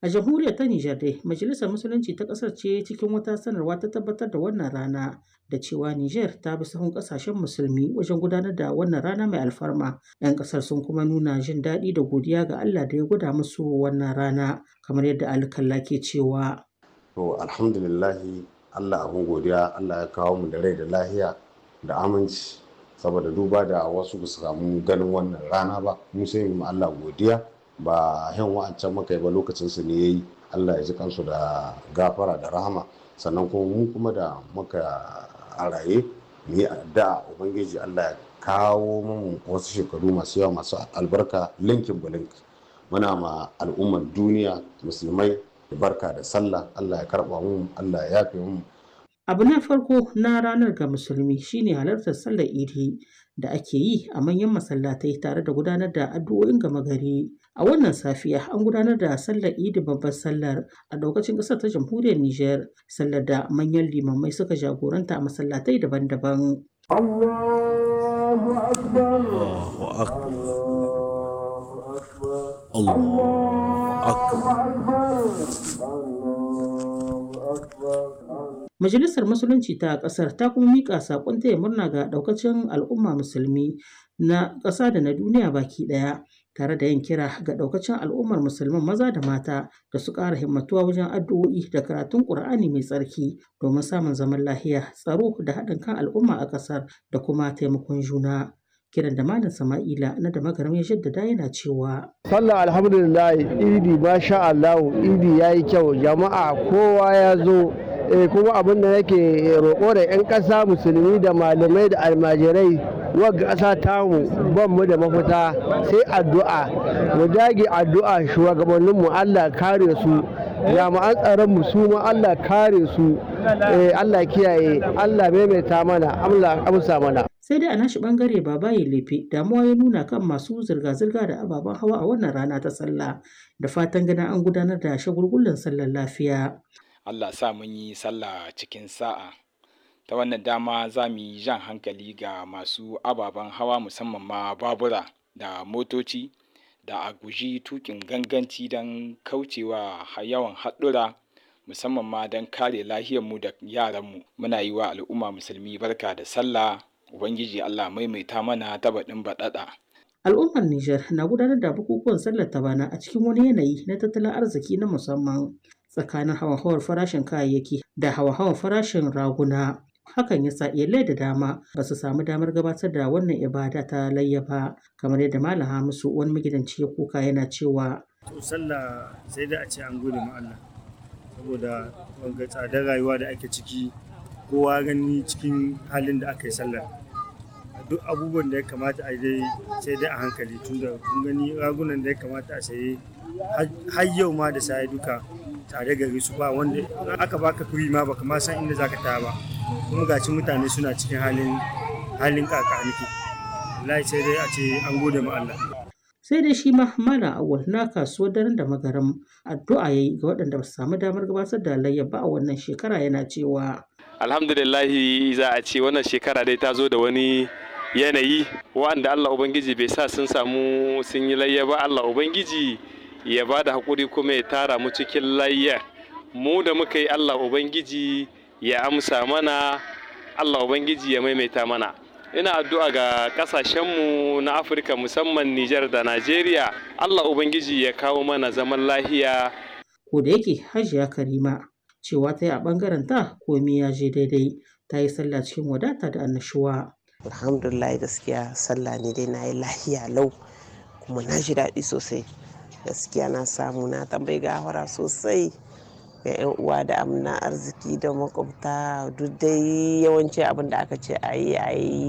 A jamhuriyar ta Nijar dai, Majalisar Musulunci ta ƙasar ce cikin wata sanarwa ta tabbatar da wannan rana da cewa Nijar ta bi sahun ƙasashen musulmi wajen gudanar da wannan rana mai alfarma. 'Yan ƙasar sun kuma nuna jin daɗi da godiya ga Allah da ya gwada musu wannan rana kamar yadda alkalla ke cewa. To alhamdulillahi Allah abin godiya Allah ya kawo mu da rai da lahiya da aminci saboda duba da wasu ba su samu ganin wannan rana ba mu sai mu Allah godiya ba yan wa'ancan muka yi ba lokacin su ne yayi Allah ya ji kansu da gafara da rahama sannan kuma mu kuma da muka a raye mu yi addu'a ubangiji Allah ya kawo mu wasu shekaru masu yawa masu albarka linkin bulink muna ma al'ummar duniya musulmai barka da sallah Allah ya karba mu Allah ya yafe mu Abu na farko na ranar ga musulmi shine halartar sallar idi da ake yi a manyan masallatai tare da gudanar da addu'o'in gama gari. A wannan safiya an gudanar da sallar idi babbar sallar a daukacin ƙasar ta jamhuriyar Nijar, sallar da manyan limamai suka jagoranta a masallatai daban-daban. Allahu akbar. Allahu Majalisar Musulunci ta ƙasar ta kuma miƙa saƙon taya murna ga ɗaukacin al'umma musulmi na ƙasa da na duniya baki ɗaya tare da yin kira ga ɗaukacin al'ummar musulman maza da mata da su ƙara himmatuwa wajen addu'o'i da karatun ƙur'ani mai tsarki domin samun zaman lahiya tsaro da haɗin kan al'umma a ƙasar da kuma taimakon juna. kiran da malam sama'ila na da magaram ya jaddada yana cewa sallah alhamdulillah idi masha Allah idi yayi kyau jama'a kowa ya zo eh, kuma abin da nake roƙo da 'yan ƙasa musulmi da malamai da almajirai wagga ƙasa tamu ban mu da mafita sai addu'a mu dage addu'a shugabanninmu Allah kare su jami'an tsaron mu su ma Allah kare su eh, Allah kiyaye Allah maimaita mana Allah amsa mana sai dai a nashi bangare babaye lefe damuwa ya nuna kan masu zirga-zirga da ababen hawa a wannan rana ta sallah da fatan ganin an gudanar da shagulgullan sallar lafiya Allah sa mun yi sallah cikin sa'a ta wannan dama za mu yi jan hankali ga masu ababen hawa musamman ma babura da motoci da a guji tukin ganganci don kaucewa yawan haɗura musamman ma don kare lahiyarmu da yaranmu muna yi wa al'umma musulmi barka da sallah ubangiji allah maimaita mana ta baɗin baɗaɗa al'ummar Nijar na gudanar da bukukuwan sallar ta bana a cikin wani yanayi na tattalin arziki na musamman tsakanin hawa-hawar farashin kayayyaki da hawa-hawar farashin raguna hakan ya sa iyalai da dama ba su samu damar gabatar da wannan ibada ta layya ba kamar yadda malam hamisu wani magidanci ya kuka yana cewa to sallah sai da a ce an gode ma Allah saboda wanga tsadar rayuwa da ake ciki kowa gani cikin halin da aka yi sallar duk abubuwan da ya kamata a dai sai dai a hankali tunda kun gani ragunan da ya kamata a saye har yau ma da saye duka tare gari su ba wanda aka baka kuri ma baka ma san inda zaka ta ba kuma gaci mutane suna cikin halin halin kakaniki wallahi sai dai a ce an gode ma Allah sai dai shi ma malam awal na kasuwar daren da magaram addu'a yayi ga waɗanda ba su samu damar gabatar da layya ba a wannan shekara yana cewa alhamdulillahi za a ce wannan shekara dai ta zo da wani yanayi wanda Allah Ubangiji bai sa sun samu sun yi layya ba Allah Ubangiji ya ba da haƙuri kuma ya tara mu cikin layya mu da muka yi Allah Ubangiji ya amsa mana Allah Ubangiji ya maimaita mana ina addu'a ga ƙasashenmu na Afirka musamman Nijar da Najeriya Allah Ubangiji ya kawo mana zaman lahiya ko da yake hajiya karima cewa ta yi a ɓangaren ta komai ya je daidai ta yi sallah cikin wadata da annashuwa. alhamdulillah gaskiya sallah ne dai na yi lahiya lau kuma na ji daɗi sosai gaskiya na samu na tambayi gawara sosai ga 'yan uwa da amna arziki da makwabta duk dai yawanci abin da aka ce a yi a yi